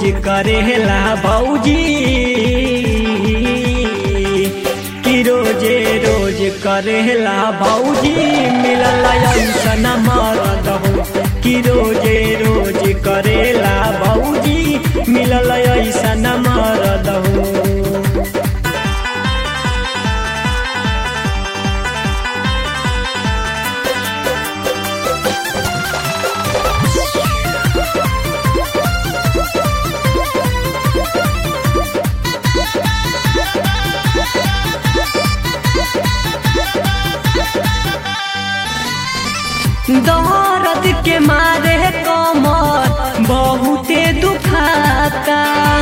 करेला भौजी कि रोजे रोज करेला भौजी मिलल ऐसन मरद हो कि रोजे रोज करेला भौजी मिलल ऐसन मरद हो दर्द के मारे कमर बहुते दुखाता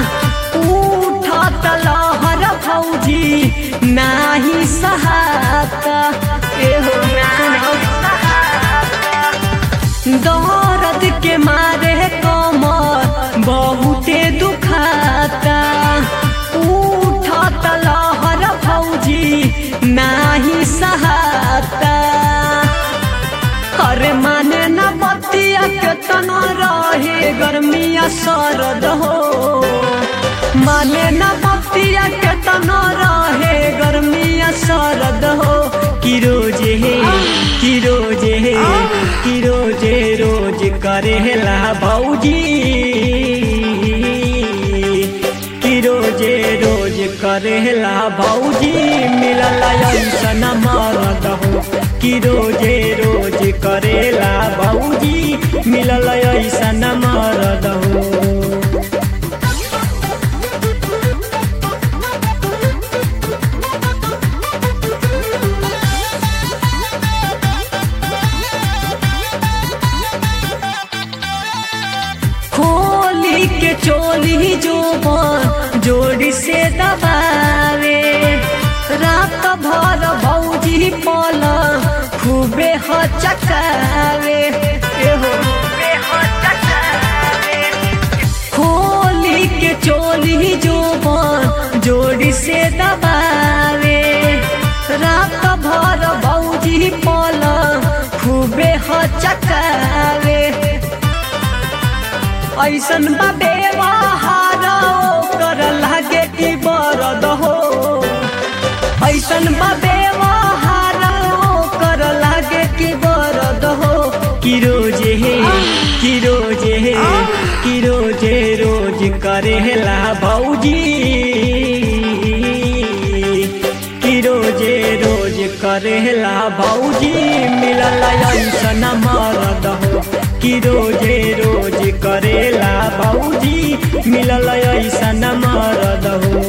उठत लहर फौजी नाही सहाता एहो दर्द के मारे कमर बहुते दुखाता उठत लहर फौजी नाही सहाता अरे माने न बतिया केतना रहे गर्मिया सरद हो माने न बतिया केतना रहे गर्मिया सरद हो कि रोजे कि रोजे कि रोजे रोज करेला भौजी कि रोजे रोज करेला भौजी मिलल ऐसन मरद हो कि रोजे रोज करेला भौजी मिलल ऐसन मरद हो खोली के चोली जो जोड़ी से दबावे रात भर भौजी पल खूबे हचकावे एहो खोली के चोली जो जोड़ी से दबावे रात भर भौजी पल खूबे हचकावे ऐसन बाबे कर लागे कि बरद हो ऐसन बाबे कर लागे कि बरद हो कि रोजे कि रोजे कि रोजे रोज करेला भौजी कि रोजे रोज करेला भौजी मिलल ऐसन मरद हो कि रोजे रोज करेला भौजी मिलल ऐसन मरद हो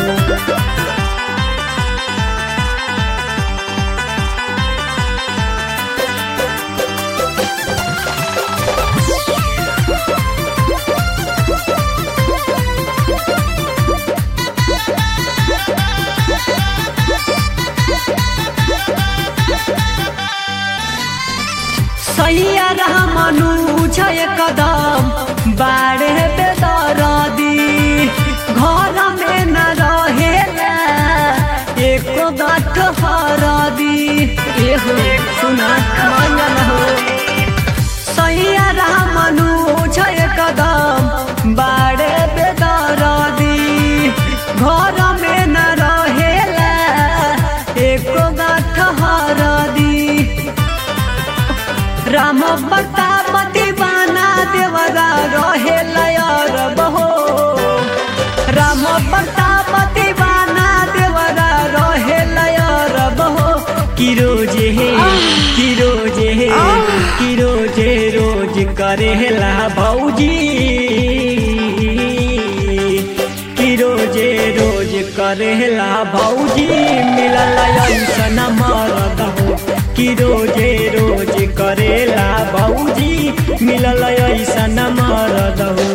सैया रहमनु छय कदम बाड़े बेदरदी घर में न रहेला एको गाठ हरदी एहो सुना मंगल हो सैया रहमनु छय कदम बाड़े बेदरदी घर में न रहेला एको गाठ हरदी राम बतापति बाना देवरा रहे लयर बहो राम बतापति बाना देवरा रहे लयर बहो कि रोजे कि रोजे कि रोजे रोज करेला भौजी कि रोजे रोज करेला भौजी मिलल ऐसन मरद हो कि रोजे रोज करेला भौजी मिलल ऐसन मरद हो